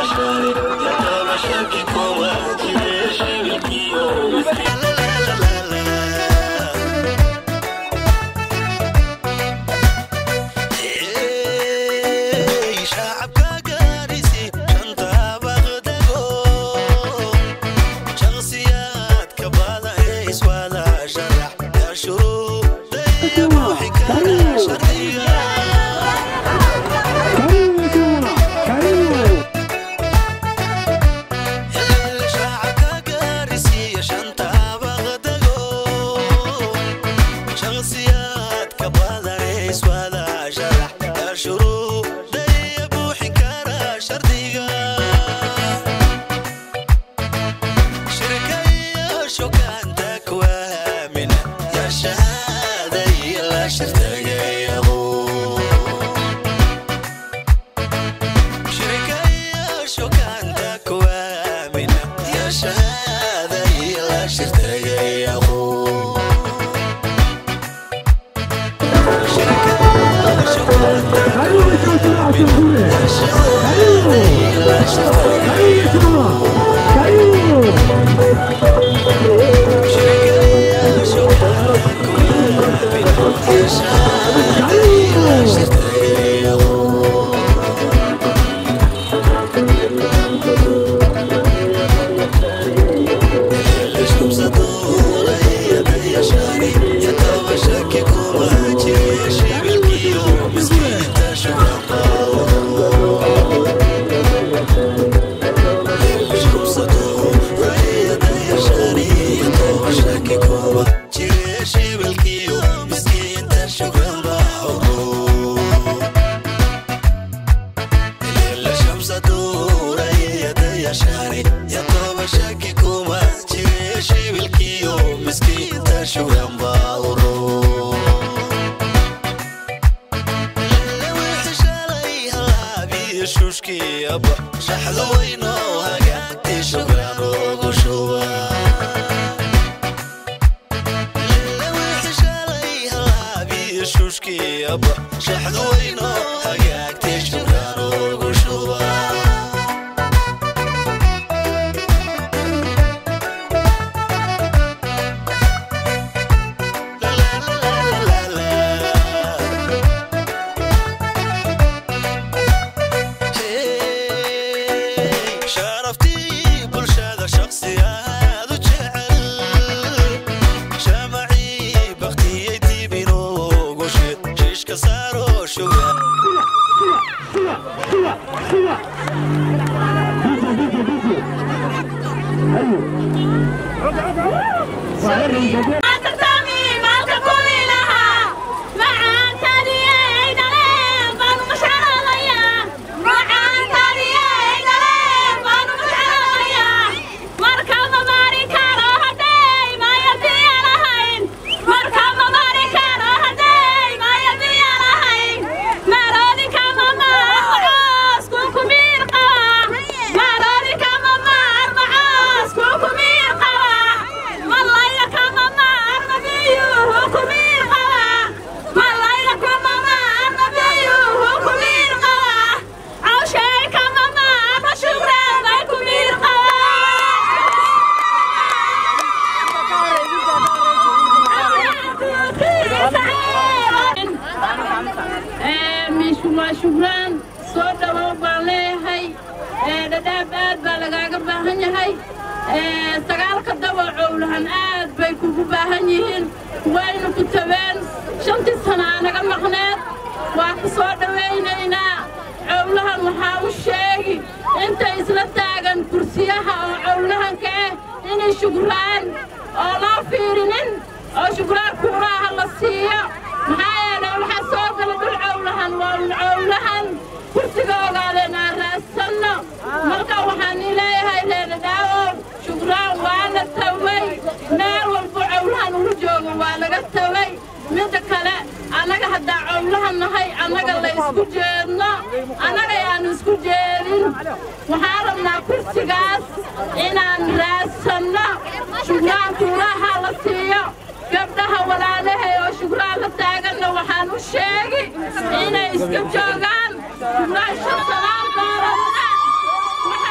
inay iska joogaan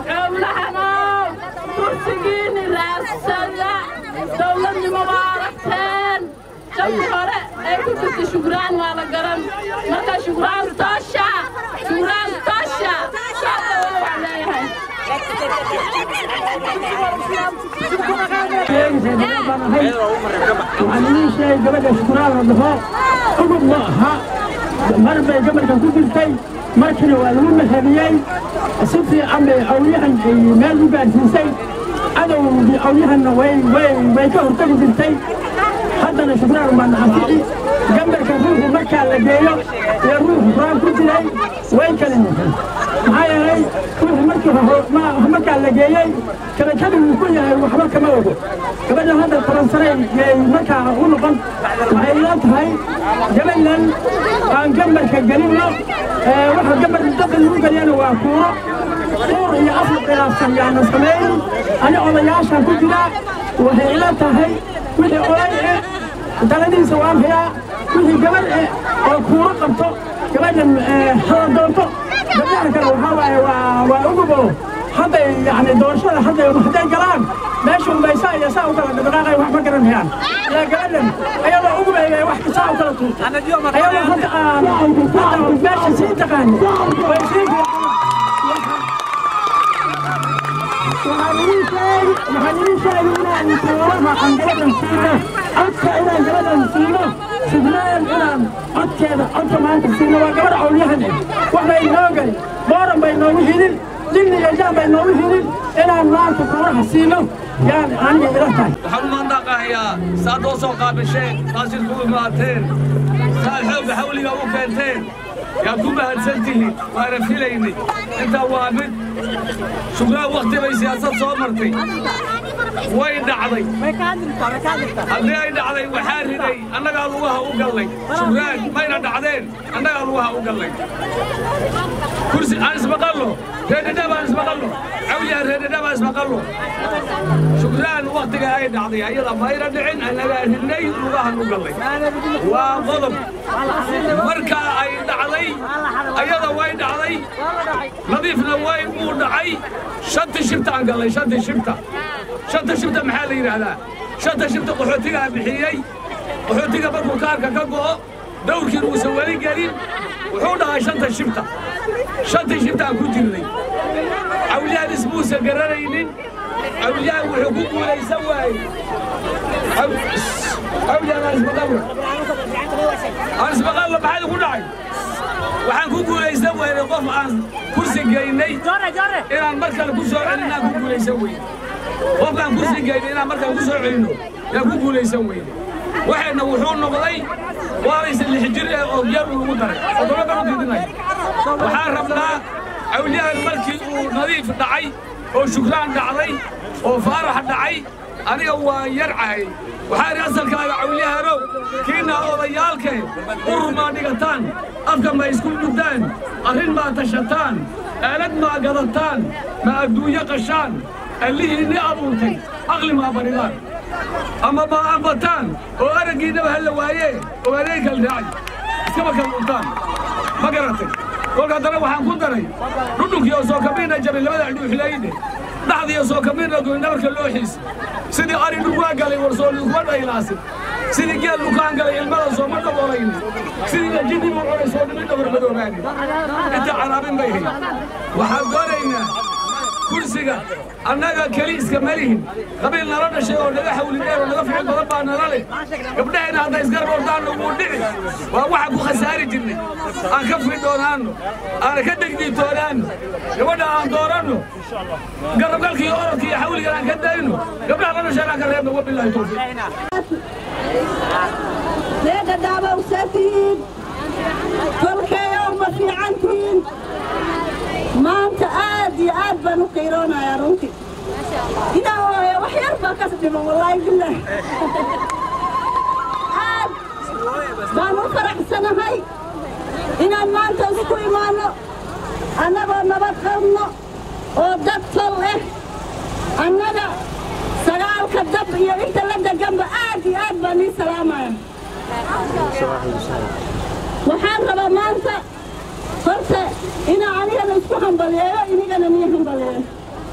cowlahanow kursigiini raadsada dowladnimo waa aragteen shabkii hore ee ku jirta shugraan waa la garan marka shugraan toosha shugraan toosha saasa waan leeyahay waxaan idiin sheegay gabadha shukuraan la dhaho cugub ma aha mar bay gabarka ku jirtay markiina waa lagu mahadiyey si fiican bay awyahan meel u gaadhsiisay cadowgii awyahanna way way way ka hortagi jirtay haddana shukraan baa nacafici gambarka ruuxu markaa la geeyo iyo ruuxu quraan ku jiray way kala yihiin maxaa yeelay ruuxu markii markaa la geeyey kabakada wuu ku yahay waxba kama ogo gabadha hadda taransaray yay markaa u noqon waxay ila tahay gabadhan aan gambarka gelinno waxa gambarka dadka lagu geliyana waa kuuro kuur iyo afar khilaafsan yaana samayn ani odayaashan ku jira waxay ila tahay wixii oday eh daladiisa waan hayaa wixii gabadh eh oo kuuro qabto gabadhan hala doonto gabdhaha kale waxaa waaye waa waa ugubo hadday yani doorashada hadday hadday galaan meesha unbaysaa iyo saa u kala dhaqdhaqaaqay wax ma garanayaan yaa gabadhan ayadoo ugubay bay wax saa u kala tuurtay ayadoo hadda aan hadda meesha sii taqaani way sii waxaan idin sheegi waxaan idin sheegi inaan tuuraha aan gabadhan siino codka inaan gabadhan siino sugnayn inaan codkeeda codka maanta siino waa gabadh awlyahan eh wax bay noo geli booran bay noogu hidin jinni iyo jaan bay noogu hidin inaan maanta tuuraha siino yaan aniga ila tahay waxaan u mahadnaqahayaa saad oo soo qaabisheen taasir ku imaateen saad xoogga xawliga u keenteen yaad ku mahadsan tihiin waana filaynay intaa waa mid shugraan wakhti bay siyaasad soo martay way dhacday haddii ay dhacday waxaa riday annagaa lugaha u gallay shugraan mayna dhacdeen annagaa lugaha u gallay kursi aan ismaqallo reedhadhab aan ismaqallo cawliyaa reedhadhab aan ismaqallo shugraan wakhtiga ay dhacday ayada mayna dhicin annagaa ridnay lugahan u gallay waa qodob marka ay dhacday ayada way dhacday nadiifna way uu dhacay shanta shibta aan gallay shanta shibta shanta shibta maxaa la yidhaahdaa shanta shibta qaxootigaa bixiyey qaxootiga markuu kaarka ka go'o dawrkiin uusan weli gelin wuxuu dhahay shanta shibta shanta shibta aan ku jirnay cawliyaan ismuusan garanaynin cawliyaan wuxuu ku guulaysan waayey cawliyaan aan ismaqallo aan ismaqallo maxaa igu dhacay waxaan ku guulaysan weynay qof aan kursi geynay inaan mar kale ku soo celinaan ku guulaysan weyne qofkaan kursi geynay inaan mar kale ku soo celinno yaan ku guulaysan weyne waxayna wuxuu noqday waalaysa lix jir ee oo geer lagu daray toddoba baan u didinay waxaan rabnaa cawliyahan markii uu nadiif dhacay oo shukraan dhacday oo faarax dhacay aniga waa yar cahay waxaa idhi asalkaaga cawliyahanow kiina odayaalkee urur maa dhigataan afka ma isku dhugtaan arrin maa tashataan aalad maa gadataan ma adduunyo qashaan allihiinni abuurtay aqli maa baridaan ama ma ambataan oo araggiinnaba halla waayee oo adeeg kal raacay iskaba kal dhuntaan ma garatay kolka haddana waxaan ku daray dhudhunkii oo soo kamiina jabay labada dhuuxlayde dhaxdiiyo soo kamiina goyn dhabarka loo xiisa sidii ari dhulwaa galay warsooli kuma dhaylaasin sidii geel lukaan galay ilmada sooma dhaboolayn sidii lajidii buu cunay soo dhimin dhabar madoobaani inta caraabin bay hay waxaan doonaynaa kursiga annaga keli iska malihin qabiil nala dhashay oo naga xawlideen oo naga ficil badan baa nala leh gabdhahayna hadday isgarab ordaanno wuu dhici waa waxaan ku khasaari jirnay aan ka fidhoonaanno aan ka degdiitoonaanno gabadha aan dooranno garabgalka iyo orodka iyo xawligan aan ka dayno gabdhaha la dhashay aan ka reebno wabilaahi towfiiq reega daabawsatihiin kolkeeyow ma fiicantihiin maanta aad iyo aad baan u qiiroonayaa runtii inaa hooyo wax yar baa kas dhiman wallaahi bilaahi aad baan u faraxsanahay inaan maanta isku imaanno annagoo nabad qabno oo dad tol eh annaga sagaalka dab iyo inta la deganba aad iyo aad baan ii salaamaya waxaan rabaa maanta horta inaa anigana isku hambaliyeeyo inigana nii hambaliyeeyo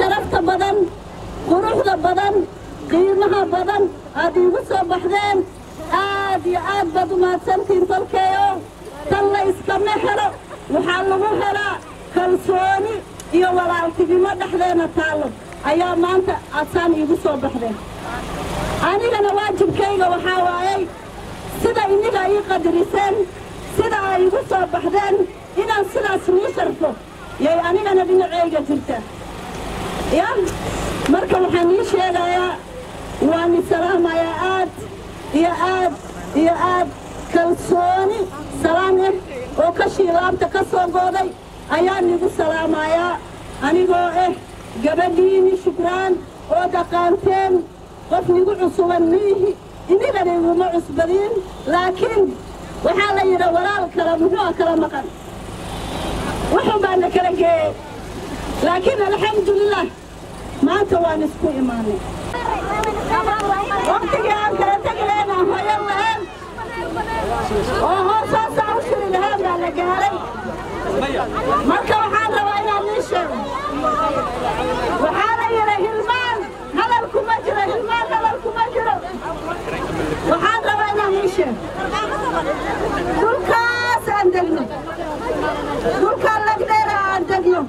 sharafta badan quruxda badan qiimaha badan aad iigu soo baxdeen aad iyo aad baad umahadsantiin tolkeeyo tan la iskama helo waxaa lagu helaa kalsooni iyo walaaltinimo dhexdeena taallo ayaa maanta adsaan iigu soo baxdeen anigana waajibkayga waxaa waayey sida iniga ii qadariseen sida ay igu soo baxdeen inaan sidaas nii sharfo yay anigana dhinacayga jirta ya marka waxaan ii sheegayaa waan i salaamayaa aad iyo aad iyo aad kalsooni salaan ah oo ka shiilaabta ka soo gooday ayaan igu salaamayaa anigoo ah gabadhiini shukraan oo dhaqaanteen qof nigu cusuban miihi inigana iguma cusbadiin laakiin waxaa la yidha walaal kala muxuu kala maqan wuxun baa na kala geeyey laakiin alxamdulilah maanta waan isku imaanay waktigii aan kala tegi lahayn aan hoyan lahayn oo hoosoosaa u shiri lahayn baa la gaaray marka waxaan rabaa inaan ii sheego waxaa la yidha hilmaan hadal kuma jiro hilmaan hadal kuma jiro waxaan rabaa inaan ii sheego dhulkaas aan degno dhulkaan lagdheera aan degno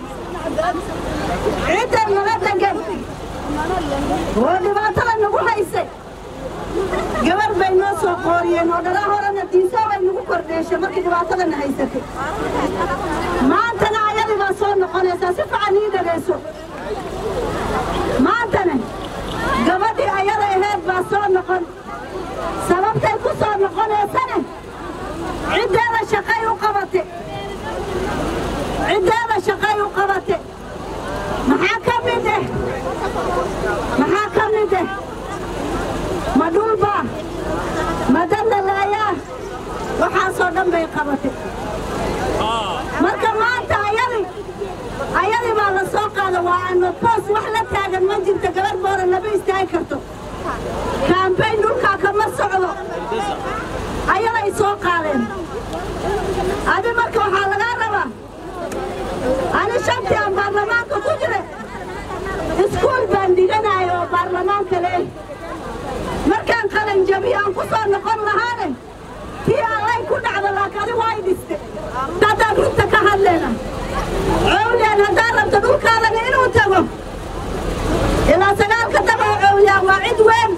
cidda naga degan oo dhibaatada nagu haysay gabar bay noo soo qooriyeen oo dhalaa horena diisaa bay nagu kordheeshay markii dhibaatadana haysatay maantana ayadii baa soo noqonaysaa si fiican ii dhagayso maantana gabadhii ayada aheed baa soo noqon sababtay ku soo noqonaysana ciddeeda shaqay u qabate ciddeeda shaqay u qabate maxaa ka mid ah maxaa ka mid ah ma dhulbaa ma dandalaayaa waxaasoo dhan bay qabatay marka maanta ayadi ayadii baa la soo qaada waa ano boos wax la taagan ma jirto gabar boora lama istaagi karto kaambayn dhulkaa kama socdo ayaday soo qaadeen adi marka waxaa lagaa rabaa ani shantii aan baarlamaanka ku jira iskuul baan dhiganayo oo baarlamaanka leeh markaan qalan jabiyo aan ku soo noqon lahaane tii allay ku dhacda laakiin adi waa i dhiste haddaan runta ka hadlayna cowliyaan haddaan rabto dhulkaadana inuu tago ilaa sagaalka dabaa cowliyaan waa cid weyn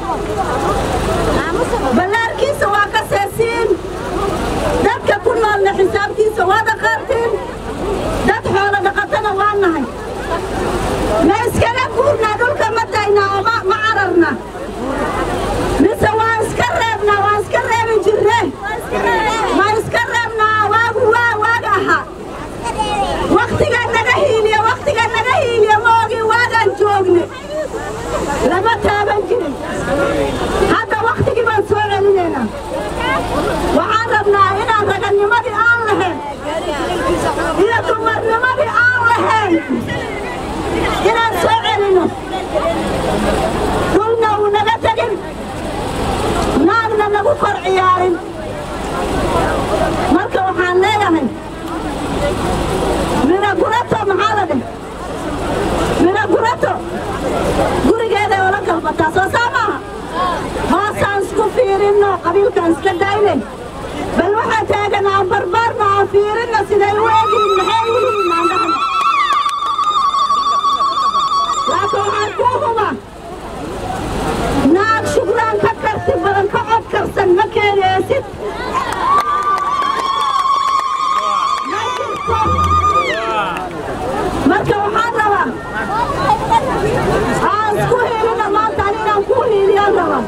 ballaarkiisa waa ka seesiin dadka ku noolna xisaabtiisa waa dhaqaantiin dad xoolo dhaqatana waa nahay ma iskaga guurnaa dhulka ma daynaa oo ma ma cararna mise waan iska reebnaa waan iska reebi jirne ma iska reebnaa waagu waa waaga ahaa waktiga naga hiiliya waktiga naga hiiliya ma ogi waagaan joogne lama taaban jirin hadda waktigii baan soo celinaynaa waxaan rabnaa inaan raganimadii aan lahayn iyo dumarnimadii aan lahayn inaan soo celino dhulna uu naga tegin naagna nagu kor ciyaarin marka waxaan leeyahay mina gurato maxaa la dheh mina gurato gurigeeday ola galbataa soo saa maaha hoosaan isku fiirinno qabiilkaan iska dayne bal waxaa taagan aan barbaarna aan fiirinno siday u egyihin maxay u yihiin aan dhahno laakiin waxaan kuu huba naag shugraan ka karti badan ka cod karsan ma keenaysid ma jirto marka waxaan rabaa aan isku hiilina maanta ani inaan kuu hiiliyaan rabaa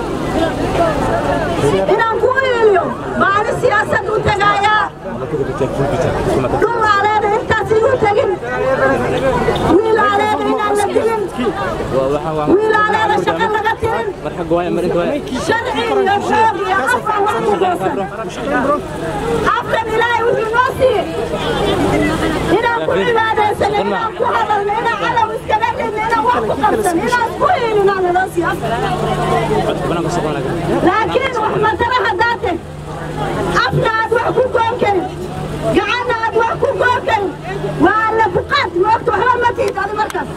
inaan kuu hiiliyo baani siyaasad u tagaayaa dhul aaleeda intaas igu tegin wiil aaleeda inaan la dilin wiil aaleeda shaqo laga tirin sharci iyo xoog iyo afan wax ku goosan afkan ilaahay wuxuu noo siiyey inaan ku cibaadaysano inaan ku hadalno inaan calow iskaga dhigno inaan wax ku qabsano inaan isku hiilinaa naloo siiyo laakiin wax matara haddaate afna aad wax ku goon karin gacanna aad wax ku goon karin waa alla buqaad moogta waxba ma tiid adi markaas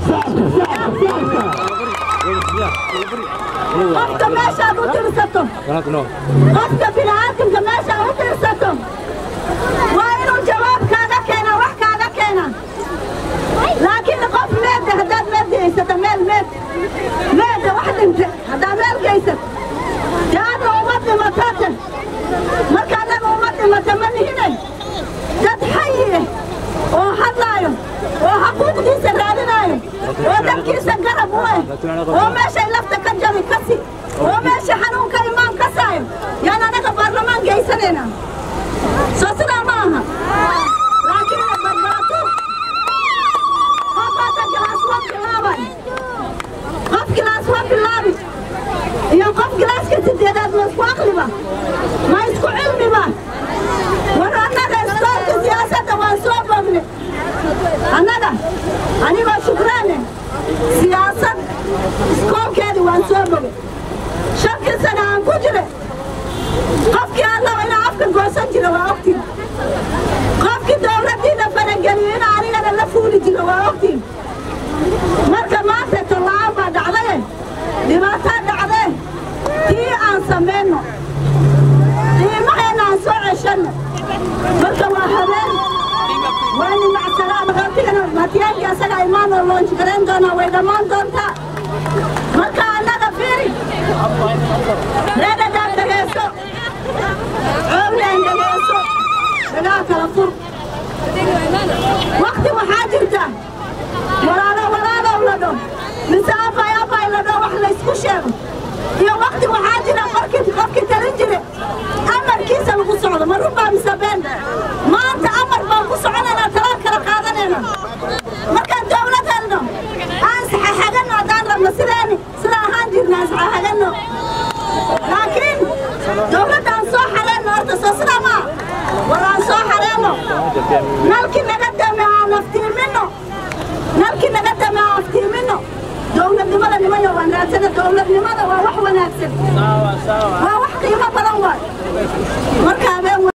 qofka meeshaad u tirsato qofka bini'aadamka meeshaad u tirsato waa inuu jawaab kaaga keena wax kaaga keena laakiin qof meedda haddaad meed geysata meel meed meedda wax dhinte haddaa meel geysat dee adna uma dhimatate marka annaga uma dhimata ma nihinay dad xayi eh oo hadlaayo oo xaquuqdiisa raadinaayo oo dadkiisa garab u eh oo meeshay lafta ka jabi kasi oo meesha xanuunka imaan kasaayo yaan anaga baarlamaan geysanayna soo sidaa ma aha laakiin badbaato qofkaasa gilaas waa bilaabay qof gilaas waa bilaabi iyo qof gilaaska sideedaad ma isku aqliba ma isku cilmiba war annaga iskoolka siyaasadda waan soo bogne annaga anigoo shukraane siyaasad iskoolkeedii waan soo boge shantii sana aan ku jire qofkii allaba inaa afka goosan jira waa ogtiin qofkii dowladdiina farageliyo inaa anigana la fuuli jiro waa ogtiin marka maanta tola'aan baa dhacdaye dhibaataa dhacdee tii aan samayno qiimaheenna aan soo ceshanno marka waa habeen waa nimacsanaan qabtigana matiyaankii asaga imaanoo loonjigarayn doonaa way dhammaan doontaa marka annaga fiiri reedhadaan dhegayso cooblaan dhegayso dhagaa kala fur wakti waxaa jirta walaalo walaalow la dho mise abay abay la dho wax laysku sheego iyo wakti waxaa jira qorkii qofkii talin jire amarkiisa lagu socdo ma runbaa mise been maanta amar baan ku soconaynaa talaan kala qaadanayna markaan dowlad helno aan saxaxaganno haddaan rabno sideeni sida ahaan jirna aan saxaxaganno laakiin dowladdaan soo xareenno horta soo sidaa maa war aan soo xareenno nalkii naga dame aan aftiiminno nalkii naga dame aan aftiiminno dowladnimada nimayo waan raadsana dowladnimada waa wax wanaagsan waa wax qiimo badan waay marka habeen